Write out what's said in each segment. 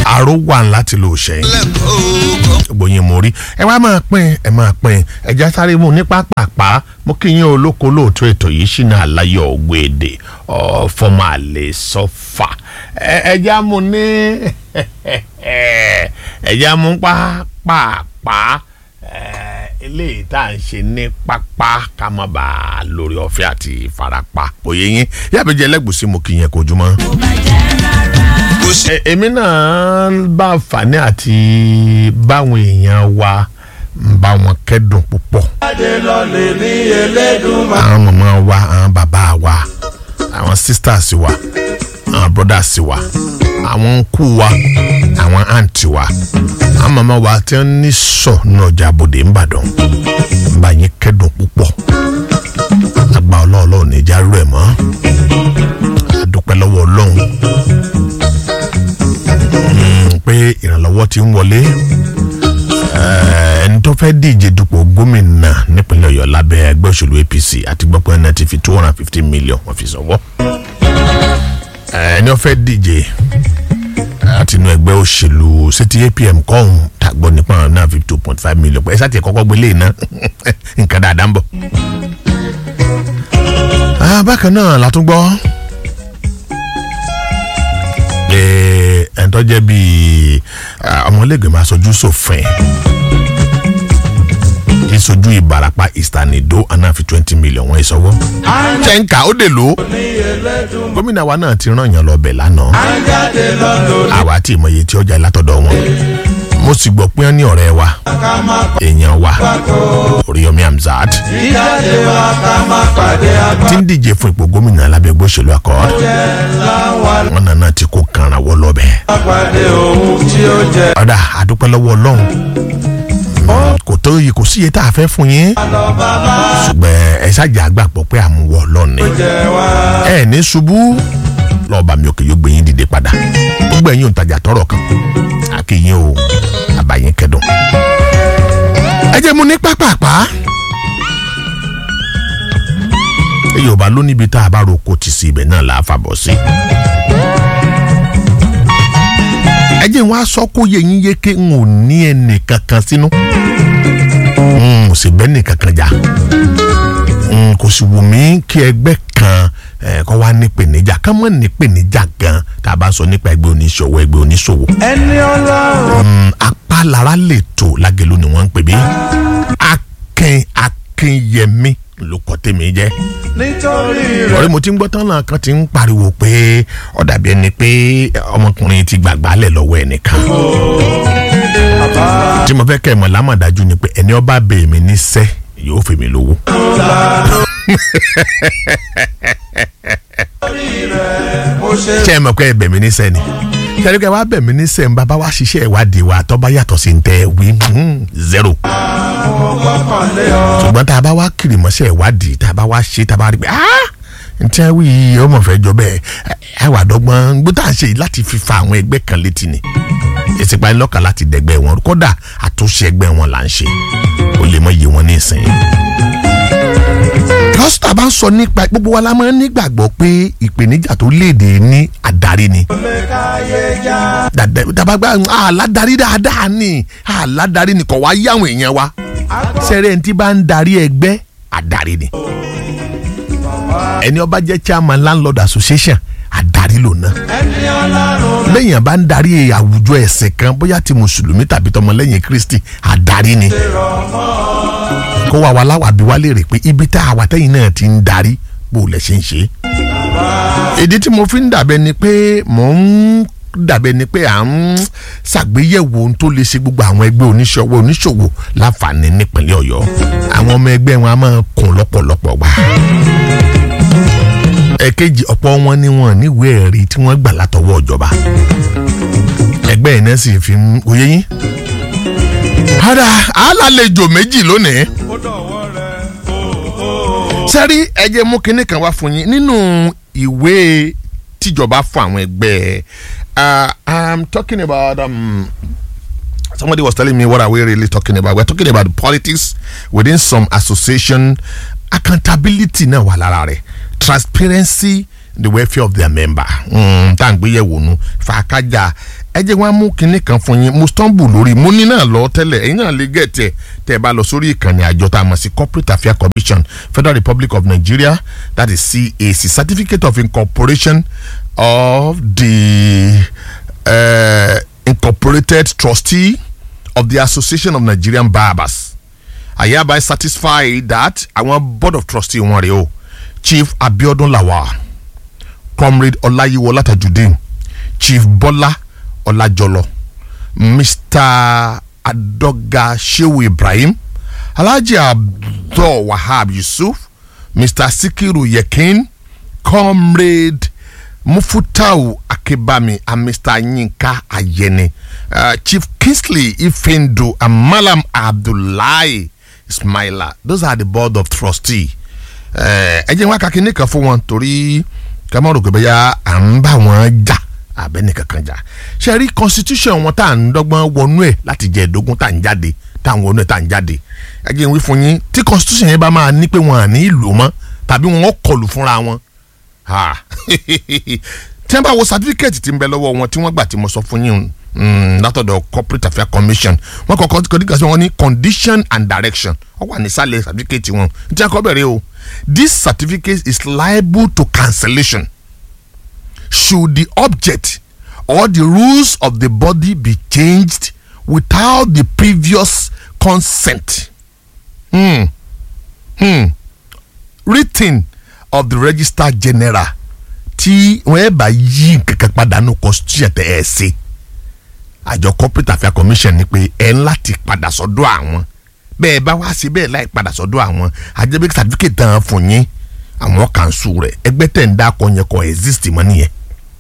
àrò wà láti lò ṣẹ́yìn gbòyìn mo rí ẹ wá máa pín ẹ máa pín ẹjá sáré mu ní pápápá mo kí yín olóko lóòótọ́ ètò yìí ṣìnà àlàyé ògbéèdè fọmọ àlè sọfà ẹjá mu ní ẹjá mu pápápá eléyìí tá à ń ṣe ní pápá ká má bàa lórí ọ̀fẹ́ àti ìfarapa òye yín yàbẹ̀jẹ̀ ẹlẹ́gùsí mo kì í yẹn kojú mọ́ èmi náà bá àǹfààní àti báwọn èèyàn wa ń bá wọn kẹ́dùn púpọ̀. àwọn màmá wa àwọn bàbá wa àwọn sisters wa àwọn brothers wa àwọn nkú wa àwọn àǹtí wa àwọn màmá wa tí wọ́n ní sọ ní ọjà àbòdè ńbàdàn ń bá yín kẹ́dùn púpọ̀ àgbà ọlọ́ọ̀lọ́ọ̀ ní ìjà rẹ̀ mọ́ àdúpẹ́ lọ́wọ́ ọlọ́run pé ìrànlọ́wọ́ ti ń wọlé ẹni tó fẹ́ díje dupò gómìnà nípínlẹ̀ ọ̀yọ́ lábẹ́ ẹgbẹ́ òṣèlú apc àti gbọ́pọ̀ ẹni ti fi two hundred and fifty million wọ́n fi sọ̀wọ́ ẹni ó fẹ́ díje àti inú ẹgbẹ́ òṣèlú city apm kọ́hún tàgbọ́ nípa náà fi two point five million pẹ̀lú ẹ̀sà tí kọ́kọ́ gbélé iná nǹkan dáadáa ń bọ̀. bákan náà la tún gbọ́ ẹni tó jẹ́ bíi ọmọlẹ́gbẹ̀ẹ́ aṣojú ṣòfin ìṣojú ìbarapá ìsànìdó anáfi twenty million wọ́n ìṣọwọ́. ṣẹ́ńkà ó dè ló gómìnà wa náà ti ràn yàn lọ bẹ̀ lánàá àwa tí ìmọ̀ye tí ọjà látọ̀dọ̀ wọn mo sì gbọ́ pé wọ́n ní ọ̀rẹ́ wa èèyàn wa Oríyọmí Hamzat tí ń díje fún ipò gómìnà lábẹ́ ẹgbẹ́ òṣèlú Accord wọn nàná ti kó kanra wọ lọ́bẹ̀. ọ̀dà àdúpẹ́ lọ́wọ́ Ọlọ́run kò tó yìí kò síye tá a fẹ́ fún yín ṣùgbọ́n ẹ ṣáàjà àgbàpọ̀ pé àmúwọ̀ Ọlọ́run ni ẹ ní ṣubú lọ́ọ̀bà mi òkè yóò gbé yín dìde padà gbogbo ẹ̀yin òǹtajà tọrọ kan àkìyìn o àbàyìn kẹdùn. ẹ jẹ́ mu ní pápápá. yorùbá ló níbi tá a bá roko tì sí ibẹ̀ náà là á fàbọ̀ sí. ẹ jẹ́ wọn aṣọ kó yẹ yín yéké n ò ní ẹnì kankan sínú. n ò sì bẹ́ ní kankan jà. n kò sì wù mí kí ẹgbẹ́ kan kọ́ wá ní pèníjà kán mọ̀ ní pèníjà gan tá a bá sọ nípa ẹgbẹ́ oníṣòwò ẹgbẹ́ oníṣòwò. ẹni ọlọ́run. apálára lè tó lágẹ̀lú ni wọ́n ń pè bí akin akinyẹmí ló kọ́ tèmi jẹ́. nítorí rẹ̀. ọ̀rẹ́ mo ti ń gbọ́ tán náà kan ti ń pariwo pé ó dàbí ẹni pé ọmọkùnrin ti gbàgbá lẹ̀ lọ́wọ́ ẹnìkan. tí mo fẹ́ kẹ́ ẹ̀ mọ̀ lámọ̀dájú ni pé ẹni ọba bẹ̀ mí níṣẹ́ yóò fèmí lówó ṣe é mọ̀ pé ẹ bẹ̀ mí ní sẹ́ni ṣẹ́ni kẹ́ wá bẹ̀ mí ní sẹ́ni bàbá wa ṣiṣẹ́ ìwádìí wa tó bá yàtọ̀ sí tẹ wí zero. ṣùgbọ́n tá a bá wá kiri mọ́ṣẹ́ ìwádìí tá a bá wá ṣe tá a bá rí pé ntí wí yìí ọmọ fẹ́ jọ bẹ́ẹ̀ ẹ wà dọ́gbọ́n gbọ́dọ̀ à ń ṣe yìí láti fi fa àwọn ẹgbẹ́ kan létí ni ìsìnkú lọ́kàn láti dẹ̀gbẹ́ wọn kódà àtúnṣe ẹgbẹ́ wọn là ń ṣe ó lè mọ iye wọn ní ìsìn pásítọ̀ bá ń sọ nípa gbogbo wa la máa ń nígbàgbọ́ pé ìpèníjà tó léde ní àdarí ni. dàbàgbà àládarí dáadáa ni àládarí ni kò wá yá àwọn èèyàn wa. sẹ́rẹ̀ ẹni tí bá ń darí ẹgbẹ́ àdarí ni. ẹni ó bá jẹ́ chairman landlord association àdarí ló ná. lẹ́yìn bá ń darí àwùjọ ẹ̀sìn kan bóyá ti mùsùlùmí tàbí tọmọlẹ́yìn kristi àdarí ni kó wa wà láwà bí wá lè rè pé ibi tá a wà tẹ́yìn náà ti ń darí bó lẹ̀ ṣe ń ṣe. ìdí tí mo fi ń dàbẹ́ ni pé mò ń dàbẹ́ ni pé à ń ṣàgbéyẹ̀wò ohun tó lè ṣe gbogbo àwọn ẹgbẹ́ oníṣòwò oníṣòwò láǹfààní nípínlẹ̀ ọ̀yọ́ àwọn ọmọ ẹgbẹ́ wọn a máa kún lọ́pọ̀lọpọ̀ gbà. ẹ̀kejì ọ̀pọ̀ wọn ni wọn níwèé ẹ̀rí tí wọ́n gbà látọwọ́ ìjọba ẹgbẹ́ yìí náà sì fi ń oyé yín ara alálejò méjì lónìí. sẹ́rí ẹ jẹ́ mú kinní kan wá fún yín nínú ìwé tíjọba fún àwọn ẹgbẹ́ i'm talking about um, somebody was telling me what are we really talking about we're talking about politics within some association accountability náà wà lára rẹ̀ transparency the welfare of their member mm, tá à ń gbé yẹ̀wò nu fàákájà ẹ jẹ́ wọ́n á mú kinní kan fún yín mo stumble lórí mo ní náà lọ tẹ́lẹ̀ ẹ̀yin náà lè gẹ̀ẹ́tẹ̀ tẹ́ ẹ bá lọ sórí ìkànnì àjọ tá a mọ̀ sí corporate affairs commission federal republic of nigeria that is cac certificate of incorporation of the uh, incorporated trustee of the association of nigerian barbers I hereby satisfy that àwọn board of trustee wọn rèé o chief abiodun lawal comrade ọláyíwọlá tajudeen chief bọ́lá ọlájọlọ mr adoga shehu ibrahim alhaji abdul wahab yusuf mr sikiru yekin comrade mufutau akebami and mr yinka ayene uh, chief kingsley ifendu and malam abdullahi ismaila those are the board of trustee ẹ jẹ́ wọn kakí nìkan fún wọn torí kàmá rò pé bẹ́yà à ń bá wọn jà abẹ́ni kankan jà ṣe rí constitution wọn tá à ń dọ́gbọ́n wọnú ẹ̀ láti jẹ́ ẹ̀dógún tá à ń jáde tá à ń wọnú ẹ̀ tá à ń jáde ẹ jẹ́ wí fún yín tí constitution yẹn bá máa ní pé wọn à ní ìlú mọ́ tàbí wọn kọlù fúnra wọn tí wọ́n bá wo certificate tí ń bẹ lọ́wọ́ wọn tí wọ́n gbà tí mo sọ fún yín látọ̀dọ̀ corporate affairs commission wọ́n kọ́kọ́ kọ́díkà sí wọn ní condition and direction wọ́n wà nísàlẹ̀ certificate wọn tí wọ́n kọ́ bẹ̀rẹ̀ o this certificate is liable to cancellation should the object or the rules of the body be changed without the previous consent hmm. Hmm. written of the registrar general tí wọ́n ẹ̀ bá yí nǹkankan padà nù constitution tẹ̀ ẹ̀ ṣe àjọ corporate affairs commission ni pé ẹ̀ ń láti padà sọ́dọ̀ àwọn bẹ́ẹ̀ bá wá sí bẹ́ẹ̀ láì padà sọ́dọ̀ àwọn àjẹbí certificate tán fún yín àwọn kanṣu rẹ̀ ẹgbẹ́ tẹ̀ ń dákọ̀ yẹn kọ́ exist mọ́ nìyẹn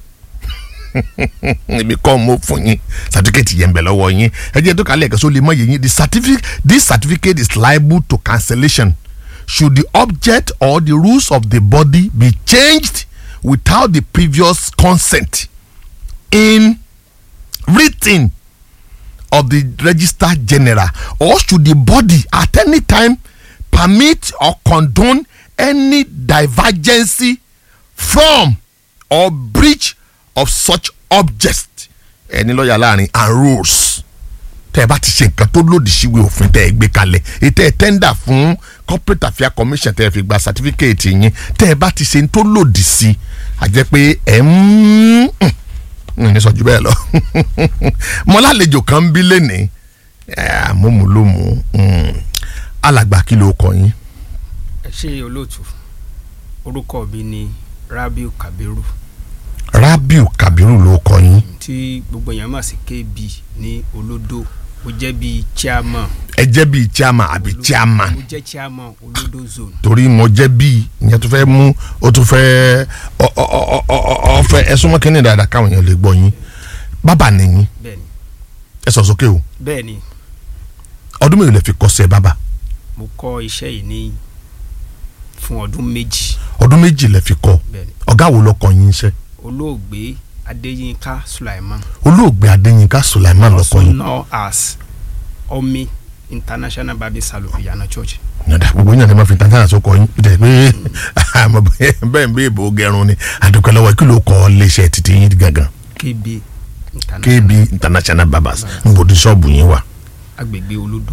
ibi kọ́ mo fún yín certificate yẹn bẹ̀ lọ́wọ́ yín ẹ jẹ́ tó kálẹ̀ ẹ̀kẹ́ só lè mọ yẹn the certificate this certificate is liable to cancellation should the object or the rules of the body be changed without the previous consent in written of the registrar general or should the body at any time permit or condone any divergency from or breach of such objects ẹni lọ́ọ̀yà láàrin and rules tẹ́ ẹ bá ti ṣe nǹkan tó lòdì síwèé òfin tẹ́ ẹ gbé kalẹ̀ ètò ẹ tẹ́ndà fún corporate affairs commission tẹ́ ẹ fi gba certificate yín tẹ́ ẹ bá ti ṣe tó lòdì sí àjẹ́ pé ẹ ń ní sọ ju bẹ́ẹ̀ lọ mo lálejò kan bí lẹ́nìí àmúmúlòmù alàgbà kí ló kọ yín. ẹ ṣe olóòtú orúkọ mi ni rabiu kabiru rabiu kabiru ló kọ yín. tí gbogbo èèyàn mọ̀ sí kb ní olódò mo jẹ́ bíi chairman ẹ jẹ́ bíi chairman àbí chairman mo jẹ́ chairman olódò zone torí mo jẹ́ bíi ìyẹn tó fẹ́ mú o tó fẹ́ ọ ọ ọ ọ ọ fẹ́ ẹ súnmọ́ kínní dáadáa káwọn èèyàn lè gbọ́ yín bàbá nìyín bẹ́ẹ̀ni ẹ sọ sókè o bẹ́ẹ̀ni ọdún mélòó lè fi kọ́ṣẹ́ bàbá mo kọ́ iṣẹ́ yìí ní fún ọdún méjì ọdún méjì lè fi kọ́ bẹ́ẹ̀ni ọ̀gá wo ló kọ́ yín iṣẹ́ olóògbé adéyínká sulaiman olóògbé adéyínká sulaiman ló kọ́ also yín known as omi international bible salon ìyànà church yàtọ̀ gbogbo yín àti ma fi tantana tó kọ́ yín bí tẹ̀ pé àmọ́ bẹ́ẹ̀ ń bẹ́ẹ̀ bò gẹrun ni àdùkẹ́ lọ́wọ́ kí ló kọ́ léṣẹ́ títí yín gangan kb international kb international barbers ń bòdì ṣọ́ọ̀bù yín wà. agbègbè olódò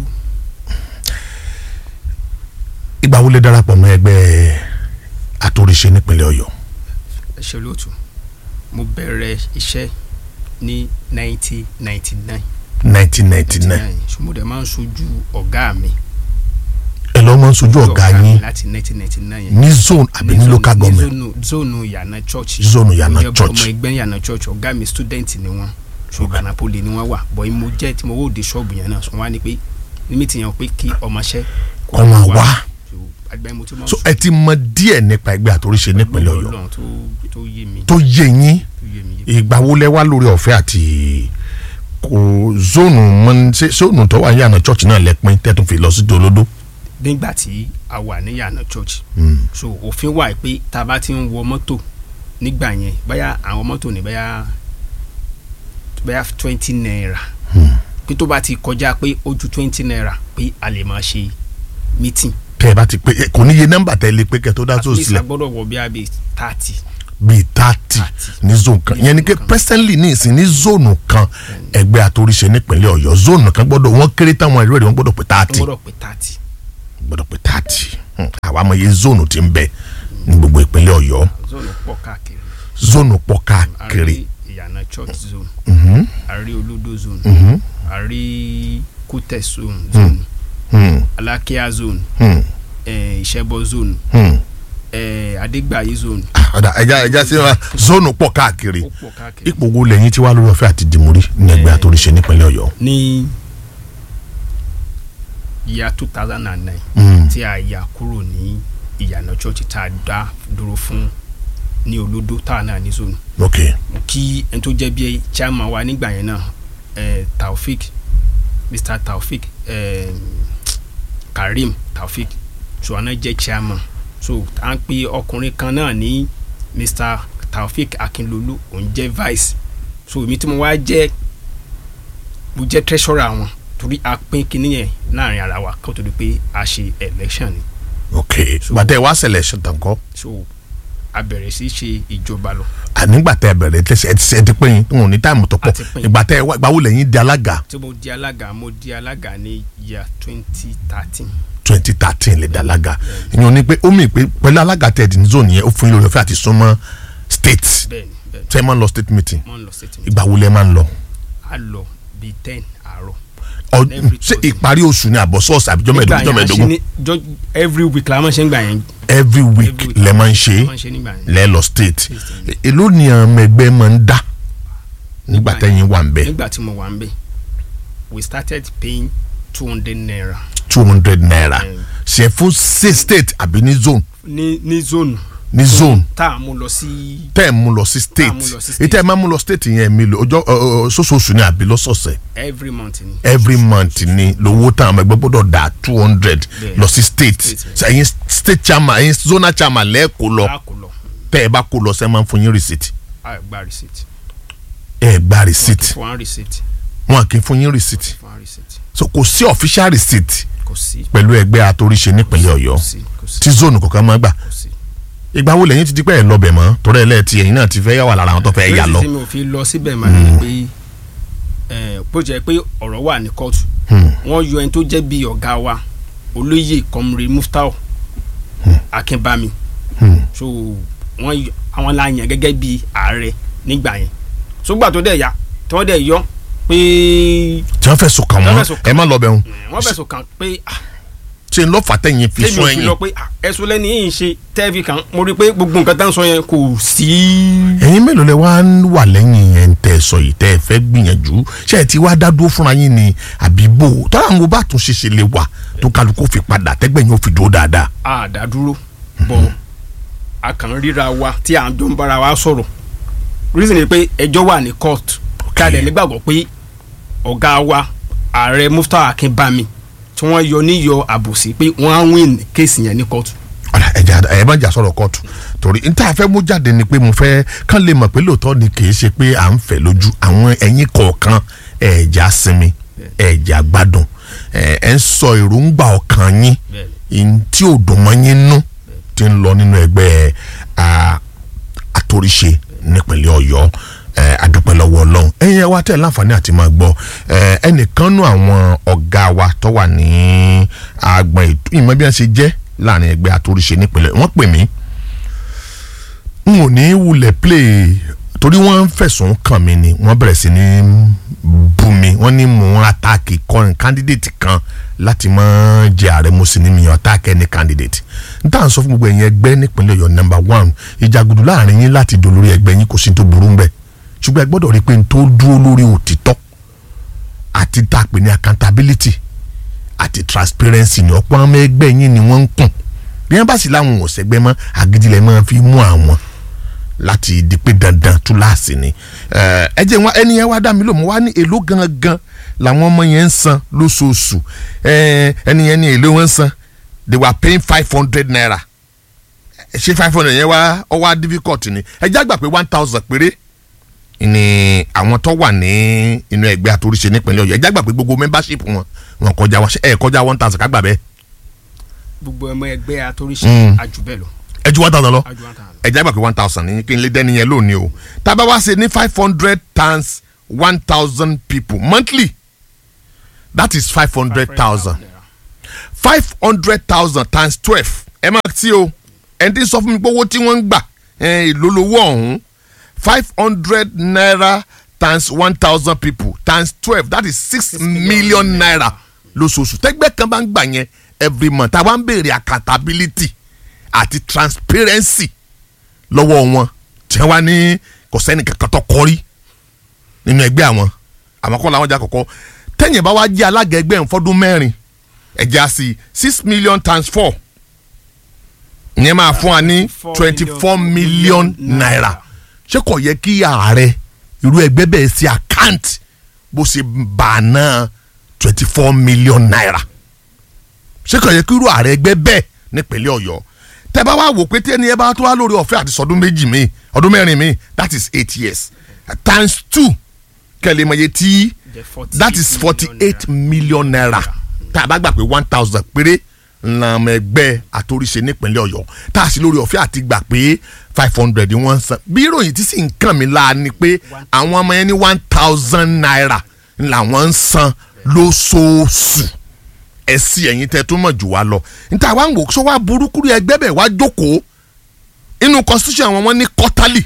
ìgbà wo lè darapọ̀ mọ́ ẹgbẹ́ àtòrìṣe nípínlẹ̀ ọ̀yọ́ ẹ ṣe olóòtú mo bẹ̀rẹ̀ iṣẹ́ ní 1999 nineteen ninety nine ṣùgbọ́n dẹ̀ máa ń sojú ọ̀gá mi ẹ lọ́ mọ́ sojú ọ̀gá mi yín láti 1999 yẹn ní zone àbí ní local government ní zone ìyànà church Zone Ìyànà Mo jẹ́ Church. ọmọ ẹgbẹ́ ìyànà church ọ̀gá mi student ni wọ́n ṣùgbọ́n napoli ni wọ́n wà bọ́ mo jẹ́ tí mo wò dé ṣọ́ọ̀bù yẹn náà sọ wọ́n á ní pé níbi tí yẹn pé kí ọmọọṣẹ́ kó Ọmọ wá. So, àgbà yẹn mo tún máa ń so ẹ ti mọ díẹ̀ nípa ẹgbẹ́ àtòrìṣe nípínlẹ̀ ọ̀yọ́ Ọlọ́run tó tó yé mi tó yé yín tó yé mi yé ìgbà wo lẹ wá lórí ọ̀fẹ́ àti kò zónù mọ ṣé zónù tó wà ní àná church náà lẹ́pin tẹ́tún fi lọ sí dolódó. nígbà tí a wà ní ìyànà church so òfin wà pé tá a bá ti ń wọ mọ́tò nígbà yẹn báyà àwọn mọ́tò ní báyà báyà twenty naira pé tó bá ti kọjá pé ó ju twenty naira pé a lè máa ṣe meeting tẹ́ ẹ bá ti pé kò níye nọ́mbà tẹ́ ẹ lè pé kẹ́ tó dá at tó least a sílẹ̀ gbọ́dọ̀ wọ bí a bí thirty bíi thirty ní zone kan ìyẹn ni pé presently ní ìsìn ní zone kan ẹgbẹ́ àtòríṣe nípínlẹ̀ ọ̀yọ́ zone kan gbọ́dọ̀ wọ́n kéré táwọn ẹ̀rọ rẹ̀ wọ́n gbọ́dọ̀ pé thirty wọ́n rọ̀ pé thirty gbọ́dọ̀ pé thirty àwa mọ iye zone tí ń bẹ ní gbogbo ìpínlẹ̀ ọ̀yọ́ zone pọ̀ káàkiri zone pọ̀ a káàkiri rí ìyànà church zone Mhm, a rí olódò zone mhm, a rí kútẹ̀ zone zone hmm, alákíá zone hmm, eh, ìṣẹ́bọ zone hmm. eh, adégbàyí zone ọ̀dà ẹja ẹja sí wa zone pọ̀ káàkiri ó pọ̀ káàkiri. ipò wo lẹ́yìn tí wàá lórí ọ̀fẹ́ àti dìmúrí ní ẹgbẹ́ àtòríṣe nípínlẹ̀ ọ̀yọ́. ní year two thousand and nine Hmm, tí a yà kúrò ní ìyànà church tá a dá dúró fún ní olódó tá a náà ní zone ok mo kí ẹni tó jẹ́ bí chairman wa nígbà yẹn náà eh, taofik mr taofik eh, karim taofik ṣùgbọ́n jẹ́ chairman so à ń pe ọkùnrin kan náà ní mr taofik akinlolu òun jẹ́ vice so èmi tí mo wá jẹ́ mo jẹ́ treasurer wọn torí a pín kinní yẹn láàrin ara wa kó tó di pé a ṣe election ni ok gbàtẹ́ wá selection tán kọ́ so a bẹ̀rẹ̀ sí í ṣe ìjọba lọ ànígbàtẹ́ bẹ̀rẹ̀ tẹ̀sẹ̀ ẹ ti ṣe ẹ ti pín in wọn ò ní táìmù tó pọ̀ A ti pín in. ìgbàtẹ́ wá ìgbàwó lẹ́yìn di alága tí mo di alága mo di alága ní year twenty thirteen twenty thirteen lè di alága ìyẹn ní pé ó mì pé pẹ̀lú alága tẹ̀dí ní zone yẹn ó fún yín lórí ọ̀fẹ́ àti súnmọ́ state bẹ́ẹ̀ni bẹ́ẹ̀ni tẹ́ ẹ máa ń lọ state meeting mo ń lọ statement ìgbà wo lẹ máa ń lọ a lọ bíi ten àárọ̀ Ọ- Every ṣé Thursday. ìparí oṣù ni àbọ̀ sọ́ọ̀sì àbíjọ́ mẹ́ẹ̀ẹ́dógún jọ́ Nígbà yẹn a ṣe mẹ́ẹ̀ẹ́dógún ní- jọ- every week la máa ṣe ń gbà yẹn every week Every week. lẹ máa ń ṣe la máa ń ṣe nígbà yẹn lẹ lọ state State. èló ni àwọn ẹgbẹ́ máa ń dá nígbà Nígbà tẹ́yìn wà ń bẹ̀ nígbà tí mo wà ń bẹ̀ we started paying two hundred naira two hundred naira Mm. ṣe fún ṣe state àbí ní zone ní ní zone ní zone tá a mú lọ sí tẹ́ ẹ̀ mú lọ sí state Tá a mú lọ sí state. ètò ẹ̀ máa mú lọ state yẹn mi lò ọjọ́ ọ, ọ, sóṣooṣù ni àbí lọ́sọ̀ọ̀sẹ̀ every month ni every month ni lówó táwọn ọmọ ẹgbẹ́ gbọ́dọ̀ dá two hundred Bẹ́ẹ̀. lọ sí state State. ṣe ẹ̀yin state chairman ẹ̀yin zonal chairman lẹ́ẹ̀kọ́ lọ a kò lọ tẹ́ ẹ bá kó lọ sẹ́ máa ń fún yín receipt a gba receipt ẹ gba wọ́n receipt ti fún wa receipt wọn kì í fún yín receipt fún wa receipt so kò sí official receipt kò sí pẹ̀lú ẹgbẹ́ àtòríṣe nípínlẹ̀ ọ̀yọ́ kò sí kò sí tí zone kọ̀ọ̀kan máa gbà kò sí. ìgbà wo lẹ́yìn ti di pé ẹ̀ lọ bẹ̀ mọ́ torí ẹ̀ lẹ́ẹ̀tì ẹ̀yin náà ti fẹ́ yà wà lára àwọn tó fẹ́ yà lọ. Reason tí mi ò fi lọ síbẹ̀ máa ní pé ẹ̀, bó jẹ́ pé ọ̀rọ̀ wà ní kóòtù Hmm. wọ́n yọ ẹni tó jẹ́ bíi ọ̀gá wa olóyè kọ́mùrè muftau akínbámi Hmm. so wọ́n yọ àwọn la yàn gẹ́gẹ́ bíi ààrẹ nígbà yẹn sógbà tó dẹ̀ yá tí wọ́n dẹ̀ yọ pé tí wọ́n fẹ̀sùn kàn Tí wọ́n wọ́n fẹ̀sùn kàn ẹ má lọ bẹ̀ wọn wọ́n fẹ̀sùn kàn pé ah, ṣe ń lọ fàtẹ́yìn fi tèmi sún ò fi lọ ẹ̀yìn pé ah, ẹ̀sùn lẹ́ni yìí ń ṣe tẹ́ẹ̀fì kan mo rí i pé gbogbo nǹkan tá à ń sọ yẹn kò sí. ẹ̀yin mélòó lẹ wá ń wà lẹ́yìn yẹn tẹ́ ẹ sọ yìí tẹ́ ẹ fẹ́ gbìyànjú ṣé ẹ ti wá dá dúró fúnra yín ni àbí bò tọ́lá àwọn bá tún ṣeṣe lè wà tó kálukú fi padà tẹ́gbẹ̀yìn ó fi dúró dáadáa. àdádúró bọ̀ a kàn ń ríra wa tí à ń jọ ń bára wa sọ̀rọ̀ reason ni pé ẹjọ́ wà ní court kí a dẹ̀ nígbàgbọ́ pé ọ̀gá wa ààrẹ Muftau Akínbámi tí wọ́n yọ níyọ àbòsí pé wọ́n á win kéèsì yẹn ní court ọ̀rẹ́ ẹ̀jẹ̀ ẹ̀ bá jà sọ̀rọ̀ kóòtù torí n tá a fẹ́ mú jáde ni pé mo fẹ́ kán lè mọ̀ pé lóòótọ́ ni kì í ṣe pé à ń fẹ́ lójú àwọn ẹ̀yin kọ̀ọ̀kan ẹ̀jẹ̀ sinmi ẹ̀jẹ̀ gbádùn ẹ̀ ẹ̀ ń sọ èròǹgbà ọkàn yín in tí ò dùn mọ́ yín nú ti ń lọ nínú ẹgbẹ́ à, àtòríṣe nípínlẹ̀ ọ̀yọ́ ẹ̀, adúpẹ́ lọ́wọ́ ọlọ́run ẹ̀yin ẹ̀ wá tẹ̀ láǹfààní àti máa gbọ́ ẹ̀, ẹnìkan nú àwọn ọ̀gá wa tó wà ní agbọ̀n ètò ìmọ̀ bí wọ́n ṣe jẹ́ láàrin ẹgbẹ́ àtòríṣe nípínlẹ̀ wọ́n pè mí n ò ní wulẹ̀ play torí wọ́n ń fẹ̀sùn kàn mí ni wọ́n bẹ̀rẹ̀ sí ní bú mi wọ́n ní mò ń atáàkì kọrin candidate kan láti mọ́ jẹ ààrẹ mo sì ní mi atáàkì ẹni candidate n tà ń sọ fún gbogbo ẹ̀yin ẹgbẹ́ nípínlẹ̀ ọ̀yọ́ number one ìjàgùdù láàrin yín láti dò lórí ẹgbẹ́ yín kò sí ní tó burú ń bẹ̀ ṣùgbọ́n ẹ gbọ́dọ̀ rí i pé n tó dúró lórí òtítọ́ àti tá a pè ní accountability àti transparency ní ọ̀pọ̀ ọmọ ẹgbẹ́ yín ni wọ́n ń kùn bí wọ́n bá sì láwọn ò sẹ́gbẹ́ mọ́ àgídílẹ̀ máa fi mú àwọn láti di pé dandan túláàsì ni ẹ ẹ jẹ́ wọn ẹni yẹn wá dá mi lò mo wá ní èló gangan làwọn ọmọ yẹn ń san lóṣooṣù ẹ ẹni yẹn ní èló wọn ń san they were paying five hundred naira ẹ ṣé five hundred yẹn wá ọ wá difficult ni ẹ já gbà pé one thousand péré ni àwọn tó wà ní inú ẹgbẹ́ àtòríṣe nípínlẹ̀ ọ̀yọ́ ẹ já gbà pé gbogbo membership wọn wọn kọjá wọn ẹ kọjá one thousand ká gbà bẹ́ẹ̀ gbogbo ọmọ ẹgbẹ́ àtòríṣe Mm. àjù bẹ́ẹ̀ lọ ẹ ju one thousand lọ àjù one thousand. ẹ̀já gbà pé one thousand ní kí n lè dẹ́ni yẹn lónìí o tá a bá wá ṣe ní five hundred times one thousand people monthly that is five hundred thousand five hundred thousand times twelve ẹ máa tí o ẹni tí ń sọ fún mi pé owó tí wọ́n ń gbà ẹ̀, èlò lówó ọ̀hún five hundred naira times one thousand people times twelve that is six million naira lóṣooṣù tẹ́gbẹ́ kan bá ń gbà yẹn every month àwa ń béèrè accountability àti transparency lọ́wọ́ wọn tí wọ́n wá ní kò sẹ́ni kankan tó kọ́rí nínú ẹgbẹ́ àwọn àwọn kọ́ làwọn jà kọ̀kọ́ tẹ́yìn bá wá jẹ́ alága ẹgbẹ́ ń fọ́dún mẹ́rin ẹ̀já sí six million times four ìyẹn máa fún wa ní twenty four million naira ṣé kò yẹ kí ààrẹ irú ẹgbẹ́ bẹ́ẹ̀ sí àkáǹtì bó ṣe bà náà twenty four million naira ṣé kò yẹ kí irú ààrẹ ẹgbẹ́ bẹ́ẹ̀ nípínlẹ̀ ọ̀yọ́ tẹ́ bá wá wò pé tí ẹni ẹ bá tó wá lórí ọ̀fẹ́ àti sọdún méjì mi ọdún mẹ́rin mi that is eight years times two kẹ́lẹ́ mọ̀ iye tí that is forty eight million naira tá a bá gbà pé one thousand péré ńlànà ẹgbẹ́ àtòríṣe nípínlẹ̀ ọ̀yọ́ tá a sì lórí ọ̀fẹ́ àti gbà pé five hundred wọ́n ń san bí ìròyìn tí sì ń kàn mí láà ni pé àwọn ọmọ yẹn ní one thousand naira làwọn ń san lóṣooṣù ẹ sí ẹ̀yin tẹ́ tó mọ̀ jù wá lọ níta wá ń wò sọ wá burúkú rí ẹgbẹ́ bẹ̀ wá jókòó inú constitution àwọn wọn ní quarterly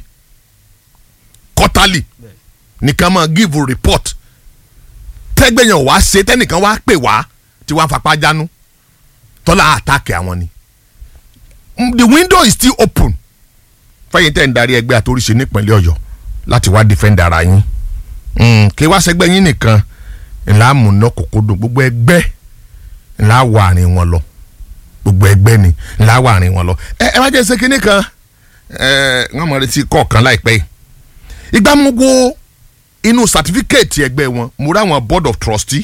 quarterly nìkan máa give a report tẹ́gbẹ̀yàn wá ṣe tẹ́nìkan wá pè wá tí wọ́n á fapá jánu tọ́lá àtàkì àwọn ni Mm, the window is still open fẹ́yìn tẹ́ ń darí ẹgbẹ́ àtòríṣe nípínlẹ̀ ọ̀yọ́ láti wá defend ara yín Mm, kí wá sẹ́gbẹ́ yín nìkan ńlá múná kòkòdùn gbogbo ẹgbẹ́ ńlá wà àárín wọn lọ gbogbo ẹgbẹ́ ni ńlá wà àárín wọn lọ ẹ ẹ má jẹ́ ṣe kínní kan ẹ wọ́n mọ̀ retí kọ̀ọ̀kan láìpẹ́ yìí ìgbà mo wo inú certificate ẹgbẹ́ wọn mo rí àwọn board of trustee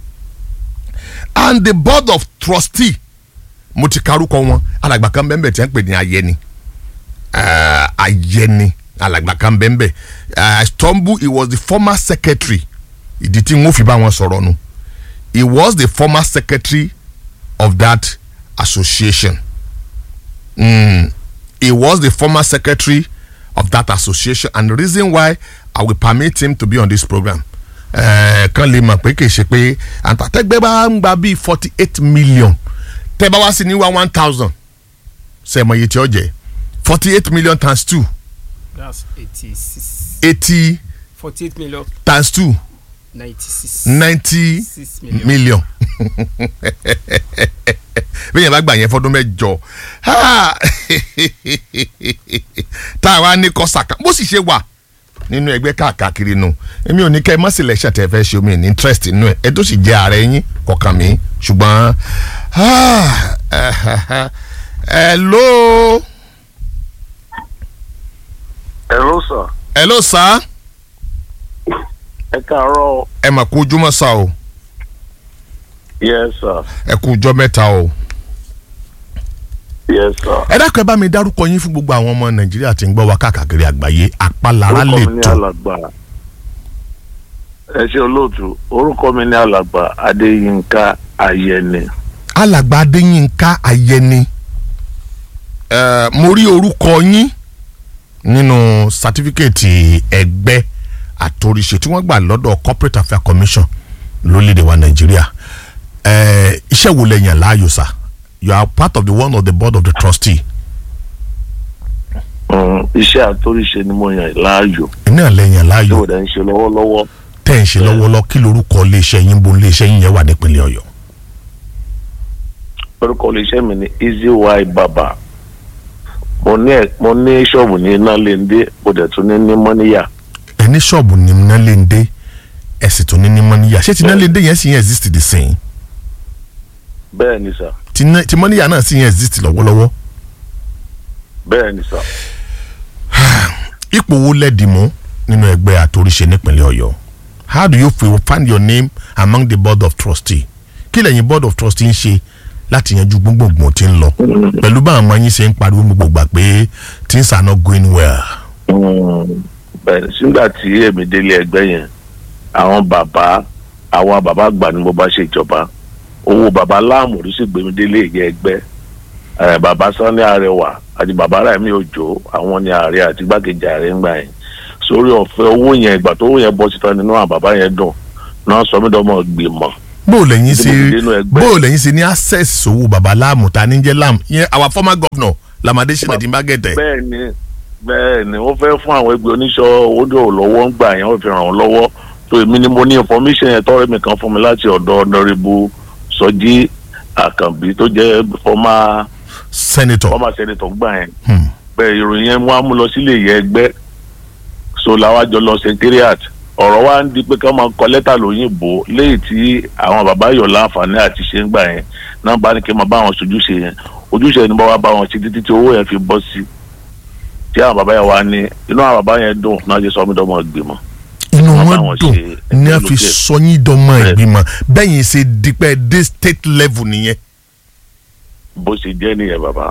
and the board of trustee mo ti karúkọ wọn alàgbà kan bẹ́ẹ̀ bẹ́ẹ̀ tí wọ́n ń pè ní ayẹni uh, ayẹni alàgbà kan bẹ́ẹ̀ bẹ́ẹ̀ uh, stumble he was the former secretary ìdí tí wọ́n fi bá wọn sọ̀rọ̀ nu he was the former secretary of that association mm, he was the former secretary of that association and the reason why i will permit him to be on this program uh, kan lè mọ̀ pé kì í ṣe pé àtàtẹ́gbẹ́ bá ń gba bíi forty eight million tẹ́ bá wá sí ní wá one thousand ṣe mọ iye tí ó jẹ́ forty eight million times two that's eighty six eighty forty eight million times two ninety six ninety six million. million bí yẹn bá gbà yẹn fọdún mẹ́jọ ha! tá a wá ní kọsàkà bó sì ṣe wà nínú ẹgbẹ́ káàkiri nu èmi ò ní kẹ́ ẹ mọ́ sílẹ̀ ṣàtẹ̀ fẹ́ ṣe omi ní interest nínú ẹ̀ ẹ tó sì jẹ́ ààrẹ yín kọ̀ọ̀kan mi ṣùgbọ́n hello Hello sir. hello sir ẹ káàárọ̀ ẹ mà kú ojúmọ́ sá o yes sir ẹ kú ọjọ́ mẹ́ta o yes sir. ẹ dákun ẹ bá mi dárúkọ yín fún gbogbo àwọn ọmọ nàìjíríà tí ń gbọ́ wa káàkiri àgbáyé àpalára lè orúkọ mi ní tó alàgbà ẹ ṣe olóòtú orúkọ mi ní alàgbà adéyínká ayẹni alàgbà adéyínká ayẹni ẹ mo rí orúkọ yín nínú sátífíkẹ́ẹ̀tì ẹgbẹ́ àtòrìṣe tí wọ́n gbà lọ́dọ̀ corporate affairs commission lórílẹ̀‐èdè wa nàìjíríà ẹ iṣẹ́ wo lẹ yàn láàyò sá you are part of the one of the board of the trustee Mm, iṣẹ́ àtóríṣe ni mo yàn láàyò iná lẹ yàn tí láàyò mo dẹ̀ ń ṣe lọ́wọ́lọ́wọ́ tẹ́ ń ṣe lọ́wọ́lọ́ kí lorúkọ iléeṣẹ́ yín bo iléeṣẹ́ yín yẹn wà nípínlẹ̀ ọ̀yọ́ orúkọ iléeṣẹ́ mi ní easy y baba mo ní ẹ- mo ní ṣọ́ọ̀bù ní nálẹ́ndé mo dẹ̀ tún ní ní mọ́níyà ẹni ṣọ́ọ̀bù ní nálẹ́ndé ẹ̀sìn tó ní ní mọ́níyà ṣé ti nálẹ́ndé yẹn sì yẹn exist the same bẹ́ẹ̀ ni sà ti ná- ti mọ́níyà náà sì yẹn exist lọ́wọ́lọ́wọ́ bẹ́ẹ̀ ni sà. ipò wo lẹ́dì mú nínú ẹgbẹ́ àtòríṣe nípínlẹ̀ ọ̀yọ́ how do you feel find your name among the board of trustee kí lẹ́yìn board of trustee ń ṣe láti yanjú gbogbogbò tí ń lọ pẹ̀lú bá àwọn ọmọ yín ṣe ń pariwo gbogbo gbà pé things are not going well. Mm, bẹ́ẹ̀ sígbà tí èmi délé ẹgbẹ́ yẹn àwọn bàbá àwọn bàbá àgbà ni mo bá ṣe ìjọba owó bàbá láàmú ló sì gbé mi délé ìyẹn ẹgbẹ́ ẹ̀ bàbá sanni arẹwà àti bàbá Ráìmí Òjó àwọn ni ààrẹ àti igbákejì ààrẹ ń gbà yẹn sórí ọ̀fẹ́ owó yẹn ìgbà tó owó yẹn bọ́ síta nínú àwọn bàbá yẹn dùn náà sọ mí dọ́mọ gbìmọ̀ bó o lẹ́yìn ṣe Tí mo fi dénú ẹgbẹ́. bó o lẹ́yìn ṣe ní access owó baba láàmú ta ní jẹ́ láàmú yẹn our former governor lamade sinadi magete. bẹ́ẹ̀ ni bẹ́ẹ̀ ni wọ́n fẹ́ fún àwọn ẹgbẹ́ oníṣọ́ owó lọ́wọ́ ń gbà yẹn wọ́n fi ràn wọ́n lọ́wọ́ tó èmi ni mo ní information yẹn tọ́rẹ́ mi kan fún mi láti ọ̀dọ̀ ọ̀nàrẹ́bù Sọjí Àkànbí tó jẹ́ former senator. former senator gbà yẹn Hmm. bẹ́ẹ̀ ìròyìn yẹn wọ́n á mú lọ sílé ìyẹn ẹgbẹ́ so làwọn àjọ lọ secretariat ọ̀rọ̀ wa ń di pé ká máa kọ lẹ́tà lóyìnbó léyìí tí àwọn bàbá yọ̀ láǹfààní àti ṣe ń gbà yẹn náà bá ní kí n máa bá wọn ṣojúṣe yẹn ojúṣe ni bá wá bá wọn ṣe títí tí owó yẹn fi bọ́ sí tí àwọn bàbá yẹn wá ní inú àwọn bàbá yẹn dùn náà ṣe sọ mí dọ́mọ ìgbìmọ̀ inú Wọ́n bá wọn wọn dùn ṣe ní a ẹgbẹ́ fi olókè. sọyìn dọmọ Bẹ́ẹ̀. ìgbìmọ̀ bẹ́yìn ṣe dípẹ́ dé state level nìyẹn. bó ṣe jẹ́ nìyẹn bàbá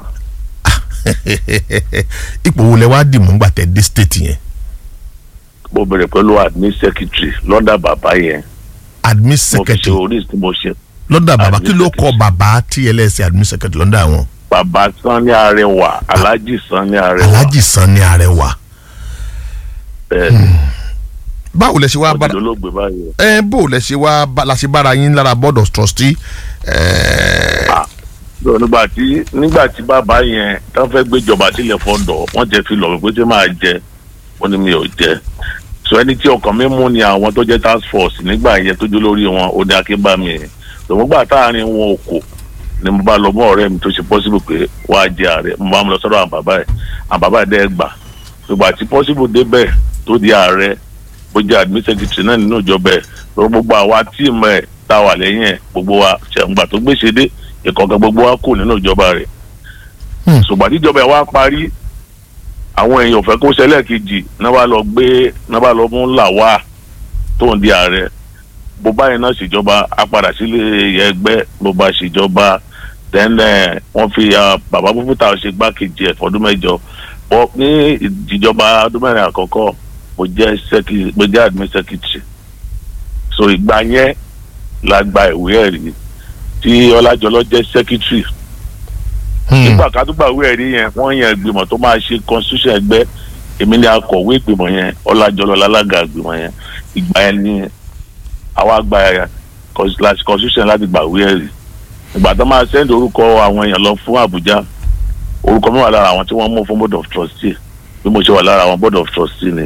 ipò wo lẹ wá dì mú gbà tẹ dé state yẹn mo bẹ̀rẹ̀ pẹ̀lú admin secretary lọ́dà bàbá yẹn admin mo fi ṣe secretary orí tí mo ṣe lọ́dà bàbá admin kí ló kọ secretary. bàbá tí ẹlẹ́sìn admin secretary lọ́dà wọn. bàbá Sanni Arẹwà Alhaji Sanni Arẹwà alhaji sanni arẹwà bẹ́ẹ̀ ni báwo lẹ ṣe wá mo ti bára dolóògbé báyìí. ẹ bó lẹ ṣe wá bá- la ṣe bára yín lára board of trustee ẹ lọ nígbà tí nígbà tí bàbá yẹn tán fẹ́ gbéjọba sílẹ̀ fọ́dọ̀ wọ́n jẹ́ fi lọ wípé tí máa jẹ wọ́n ní mi ò jẹ so ẹni tí ọkàn mi mú ni àwọn tó jẹ́ task force nígbà yẹn tó jó lórí wọn ó ní akínbámi yẹn tòun gbà táàrin wọn ò kò ni mo bá lọ mọ ọ̀rẹ́ mi tó ṣe possible pé wàá jẹ ààrẹ mo bá mi lọ sọ́dọ̀ àwọn bàbá yẹn àwọn bàbá yẹn dẹ́ gbà ìgbà tí possible débẹ̀ tó di ààrẹ bó jẹ́ admin secretary náà nínú ìjọba ẹ̀ lọ gbogbo àwa tíìmù ẹ̀ tá a wà lẹ́yìn ẹ̀ gbogbo wa ṣẹ̀ǹgbà tó gbéṣe dé ìkọ̀ọ̀kan gbogbo wa kù nínú ìjọba rẹ̀ Hmm. ṣùgbọ́n tíjọba ẹ̀ wá parí àwọn èèyàn ò fẹ́ kó ṣẹlẹ̀ kejì náà bá lọ gbé náà bá lọ mú làwà tó ń di ààrẹ bó báyìí náà ṣèjọba á padà sílé ẹgbẹ́ bó bá ṣèjọba tẹ́lẹ̀ wọ́n fi ah, bàbá Bùbútà ṣe gbákejì ẹ̀ fọdún mẹ́jọ bọ́ ní ìjọba ọdún mẹ́rin àkọ́kọ́ mo jẹ́ sẹ́kì mo jẹ́ admin secretary so ìgbà yẹn la gba ìwé ẹ̀rí tí Ọlájọlọ jẹ́ secretary nígbà kádùgbà ìwé ẹ̀rí yẹn wọ́n yàn ìgbìmọ̀ tó máa ṣe constitution ẹgbẹ́ èmi ni akọ̀wé ìgbìmọ̀ yẹn Ọlájọlọ lálága ìgbìmọ̀ yẹn ìgbà yẹn ni àwa gba cons- constitution láti gba ìwé ẹ̀rí ìgbà tó máa send orúkọ àwọn èèyàn lọ fún Àbújá orúkọ mi wà lára àwọn tí wọ́n mú fún board of trustee bí mo ṣe wà lára àwọn board of trustee ni.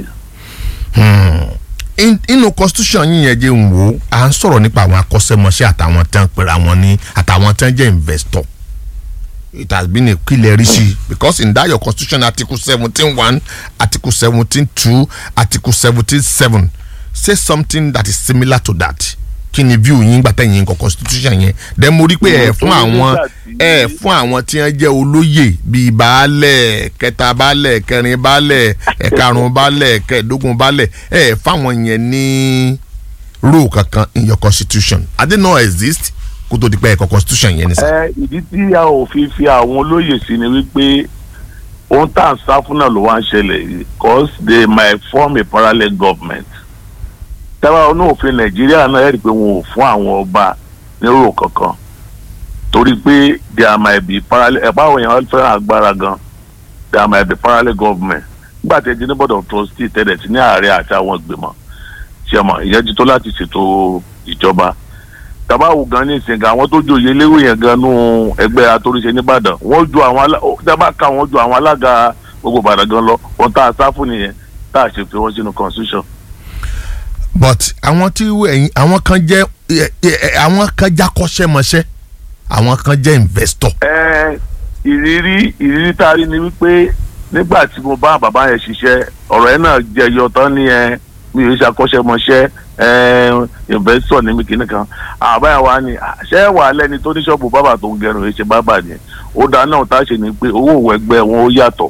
In- inú constitution yín yẹn jẹ́ ń wò ó à ń sọ̀rọ̀ nípa àwọn akọ́ṣẹ́mọṣẹ́ àtàwọn tán pèrè àwọn ní àtàwọn tán jẹ́ investor it has been a kílẹ̀ rí sí i because in that your constitution article seventeen one article seventeen two article seventeen seven say something that is similar to that kí ni view yín gbà tẹ̀yìn nǹkan constitution yẹn then mo rí pé ẹ̀ fún àwọn ẹ̀ fún àwọn tí wọ́n jẹ́ olóyè bíi baálẹ̀ kẹta baálẹ̀ kẹrin baálẹ̀ ẹ̀karùn baálẹ̀ kẹẹ̀dógún baálẹ̀ ẹ̀ fáwọn yẹn ní rule kankan in your constitution i didn't know exist kó tó di pé ẹ̀kọ́ constitution yẹn ni sá. ẹ ìdí tí a ò fi fi àwọn olóyè sí ni wípé ohun tá à ń sá fún náà ló wá ń ṣẹlẹ̀ yìí cause they might form a parallel government tábà ọ̀nà òfin nàìjíríà náà ẹ̀rí pé wọn ò fún àwọn ọba nírò kankan torí pé there might be parallel ẹ̀pá àwọn èèyàn fẹ́ràn agbára gan there might be parallel government nígbà tí ẹ di ní board of trustee tẹ̀lẹ̀ sí ní ààrẹ àti àwọn ìgbìmọ̀ ṣẹ̀mọ̀ ìyẹn ti tó láti ṣètò ìjọba tabawo gan ní ìsìn gan àwọn tó joyè léwé yẹn gan nú ẹgbẹ́ atóríṣe nìbàdàn wọ́n ju àwọn alá dábàá ká wọ́n ju àwọn alága gbogbo ìbàdàn gan lọ wọ́n tá a sá fún nìyẹn tá a ṣe fi wọ́n sínú constitution. but àwọn tí ẹ̀yin àwọn kan jẹ́ ẹ, ẹ, ẹ, àwọn kan jákọ́ṣẹ́mọṣẹ́ àwọn kan jẹ́ investor. ẹ ìrírí ìrírí tá a rí ni wípé nígbà tí mo bá bàbá yẹn ṣiṣẹ́ ọ̀rọ̀ yẹn náà jẹyọ tán ní ẹ mi ò ṣàkọ́ṣẹ́mọṣẹ́ ẹ investor ní mi kìíní kan àbáyà wa ni ṣé wà á lẹ́ni tó ní ṣọ́ọ̀bù bàbà tó ń gẹrun èṣe bàbà ni ó dáa náà tá a ṣe ni pé owó òwò ẹgbẹ́ wọn ó yàtọ̀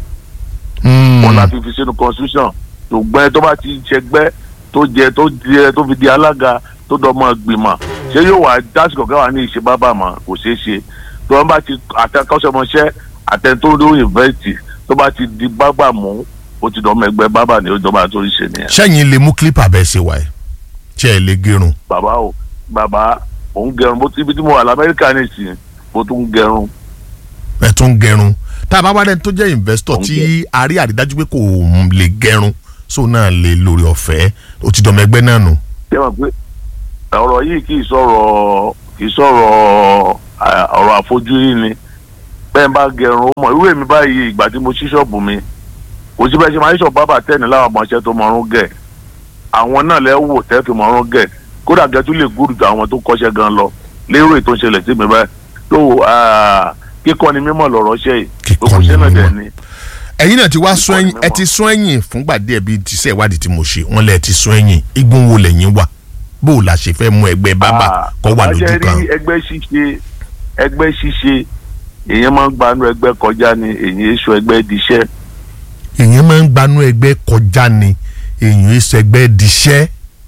wọn la fi fi sínú constitution ṣùgbọ́n tó bá ti ṣẹgbẹ́ tó jẹ tó jẹ tó fi di alága tó dọmọ gbìmọ̀ ṣé yóò wá dásìkò káwa ní ìṣe bábà mọ́ kò ṣeé ṣe tó wọn bá ti àtẹkọ́ṣọmọṣẹ́ àtẹnudó yunifásitì tó bá ti di bábà mú ó ti dọmọ ẹgbẹ́ bábà ní ìjọba tó ń ṣe nìyẹn. sẹ́yìn lè mú clipper bẹ́ẹ̀ ṣe wáyé tí ẹ lè gẹrun. bàbá o bàbá òun gẹrun bó ti ibi tí mo wà lamẹ́ríkà nìsín bó tún gẹrun ẹ tún gẹrun tá a bá wá dẹni tó jẹ́ investor Ó ń tí a rí àrídájú pé kò lè gẹrun so náà lè lórí ọ̀fẹ́ ó ti dọ̀mọ ẹgbẹ́ náà nù. ṣé wọn pé ọ̀rọ̀ yìí kì í sọ̀rọ̀ kì í sọ̀rọ̀ à, ọ̀rọ̀ àfojúrí ni bẹ́ẹ̀ bá gẹrun ó mọ̀ irú èmi báyìí ìgbà tí mo ṣí ṣọ́ọ̀bù mi kò sí bẹ́ẹ̀ ṣe máa ń ṣọ̀ bábà tẹ́ni láwọn ọmọọṣẹ́ tó mọ̀ọ́rún gẹ̀ àwọn náà lẹ́ wò tẹ́ fi mọ̀ọ́rún gẹ̀ kódà gẹ́tú lè gúrù ju àwọn tó kọ́ṣẹ́ gan lọ lérò ètò ìṣẹ̀lẹ̀ sí mi báyìí tó kíkọ́ ni mímọ̀ lọ̀rọ̀ ṣe yìí Kíkọ́ gbogbo ni ṣẹ́ náà dẹ̀ mímọ̀. ni ẹ̀yin náà ti wá sún ẹ̀yìn Ìkọ́ni ẹ ti sún ẹ̀yìn fúngbà díẹ̀ bíi tíṣẹ́ ìwádìí tí mo ṣe wọ́n lẹ̀ ti sún ẹ̀yìn igun wo lẹ́yìn wà bó o la ṣe fẹ́ mú ẹgbẹ́ bábà Ah, kọ́ wà bàbá lójú jẹ́ kan. rí ẹgbẹ́ ṣíṣe ẹgbẹ́ ṣíṣe èèyàn máa ń gbanú ẹgbẹ́ kọjá ni èèyàn èso ẹgbẹ́ diṣẹ́ èèyàn máa ń gbanú ẹgbẹ́ kọjá ni èèyàn èso ẹgbẹ́ diṣẹ́.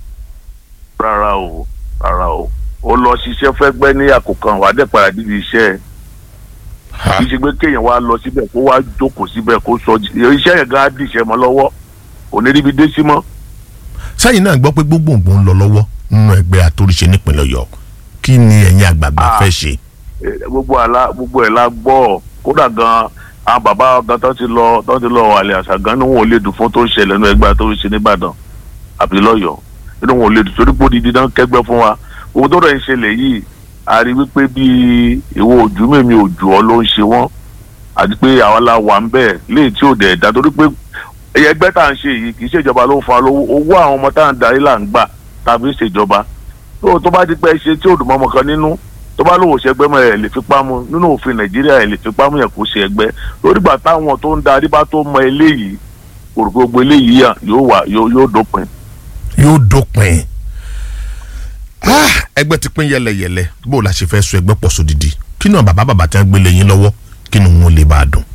rárá o rárá o ó lọ ṣiṣẹ́ fẹ́gbẹ́ ní àkókò wà á dẹ̀ padà dídì iṣẹ́ ẹ̀ kì í ṣe pé kéèyàn wá lọ síbẹ̀ kó wá jókòó síbẹ̀ kó sọ iṣẹ́ yẹn gan á dìṣẹ́ mọ́ lọ́wọ́ kò ní ríbi dé sí mọ́ sẹ́yìn náà gbọ́ pé gbogbogbò ń lọ lọ́wọ́ nínú ẹgbẹ́ àtòríṣe nípìnlẹ̀ ọ̀yọ́ kí ni ẹ̀yin àgbààgbà Ah. fẹ́ ṣe. Eh, gbogbo àlá gbogbo ẹ̀ la gbọ́ kódà gan àwọn bàbá gan tó ti lọ tó ti lọ àlẹ́ àṣà gan ni wọn ò lè dùn fún tó ń ṣẹlẹ̀ nínú ẹgbẹ́ tó ń ṣe nìbàdàn àbí lọ́yọ̀ọ́ nínú wọn ò lè dùn torí pé odidi náà kẹgbẹ́ fún wa owó tó rẹ̀ ń ṣẹlẹ̀ yìí a rí wípé bí ìwọ ojú mèmí ojú ọ ló ń ṣe wọ́n àti pé àwa la wà ń bẹ̀ léè tí ò dẹ̀ dá torí pé ẹgbẹ́ tá à ń ṣe yìí kì í ṣèjọba ló ń fa lówó owó àwọn ọmọ tá à ń darí là ń gbà tàbí ṣèjọba tó tó bá ti pẹ́ ṣe tí ò dùn mọ́ ọmọ kan nínú tó bá lówó ṣẹgbẹ́ mọ́ ẹ̀ lè fipá mu nínú òfin nàìjíríà ẹ̀ lè fipá mu yẹn kó ṣe ẹgbẹ́ lórígbà táwọn tó ń darí bá tó mọ eléyìí kò rò pé gbogbo eléyìí yà yóò wà yóò yóò dópin. yóò dópin. Ah, ẹgbẹ́ ti pín yẹlẹyẹlẹ bó o la ṣe fẹ́ so ẹgbẹ́ pọ̀ sódìdí kí náà bàbá bàbá tí wọ́n gbé lẹ́yìn lọ́wọ́ kí ni wọn lè bá a dùn.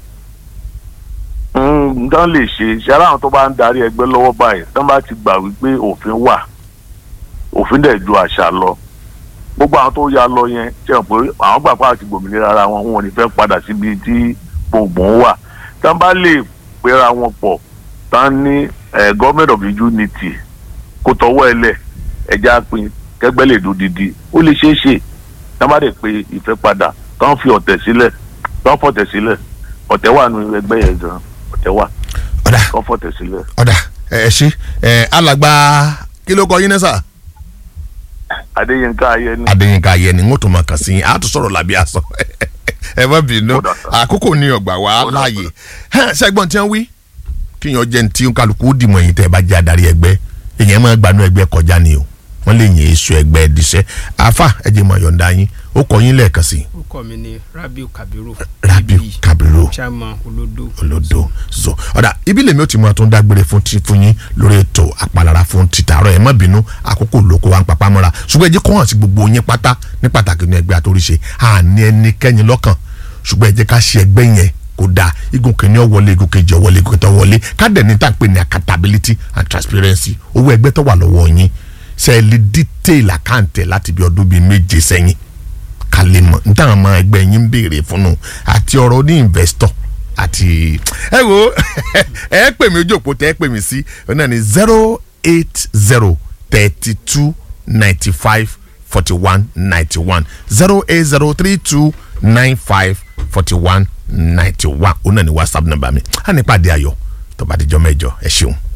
nǹkan lè ṣe ṣe aláwọn tó bá ń darí ẹgbẹ́ lọ́wọ́ báyìí tán bá ti gbà wípé òfin wà òfin dẹ̀ ju àṣà lọ gbogbo àwọn tó ya lọ yẹn ṣe hàn pé àwọn gbà pàtàkì gbòmìnira ara wọn wọn ò ní fẹ́ padà síbi tí gbogbo ń wà tán bá lè pera wọn pọ̀ tán ní eh, government of unity kó tọwọ́ ẹ lẹ̀ ẹja pin kẹgbẹ́ lè dún didi ó lè ṣeé ṣe tán bá lè pe ìfẹ́ padà tán fi ọ̀tẹ̀ sílẹ̀ tán fọ̀tẹ̀ sílẹ̀ ọ̀tẹ̀ wà nínú ẹgbẹ́ yẹn gan ọ̀tẹ̀ wà ọ̀dà tán fọ̀tẹ̀ sílẹ̀. ọ̀dà ẹ ẹ ṣe ẹ alàgbà kí ló kọ yín náà sà. adéyínká ayẹni adéyínká ayẹni ń tó máa kàn sí yín á tún sọ̀rọ̀ làbí àṣọ ẹ má bínú Ó dà, sà. àkókò ní ọgbà wa Ó dà, láàyè ṣẹ́gbọ́n tí wọ́n wí kíyàn jẹ́ ní tí kálukú ó dìmọ̀ yín tẹ́ ẹ bá jẹ́ adarí ẹgbẹ́ èèyàn máa gbanú ẹgbẹ́ kọjá ni o wọ́n lè yìn èso ẹgbẹ́ ẹ̀díṣẹ́ àáfà ẹ jẹ́ mọ̀ yọ̀ǹda yín ó kọ yín lẹ́ẹ̀kan sí orúkọ mi ni rabiu kabiru Rabiu ibi Kabiru. chairman olodo olódò so ọ̀dà ibi lèmi ó ti mọ tó ń dágbére fún ti fún yín lórí ètò àpalára fún títàárọ̀ ẹ̀ má bínú àkókò lóko wa ń papá mọ́ra ṣùgbọ́n ẹ jẹ́ kó hàn sí gbogbo yín pátá ní pàtàkì ní ẹgbẹ́ àtòríṣe àní ẹnikẹ́ni lọ́kàn ṣùgbọ́n ẹ jẹ́ ká ṣe ẹgbẹ́ yẹn kó dáa igun kìíní ọwọlé igun kejì ọwọlé igun kẹta ọwọlé kádẹ ní tá à ń pè ní accountability and transparency owó ẹgbẹ́ tó wà lọ́wọ́ yín ṣe é lè detail àkáǹtẹ̀ láti bí ọdún bíi méje sẹ́yìn ká lè mọ̀ ní táwọn ọmọ ẹgbẹ́ yín ń béèrè fún un àti ọ̀rọ̀ ní investor àti ẹ wo ẹ pè mí ojú òpó tẹ ẹ pè mí sí ọ náà ní zero eight zero thirty two ninety five forty one ninety one zero eight zero three two nine five forty one ninety one ọ náà ní whatsapp number mi á ní pàdé ayọ̀ tó bá dijọ́ mẹ́jọ ẹ ṣeun.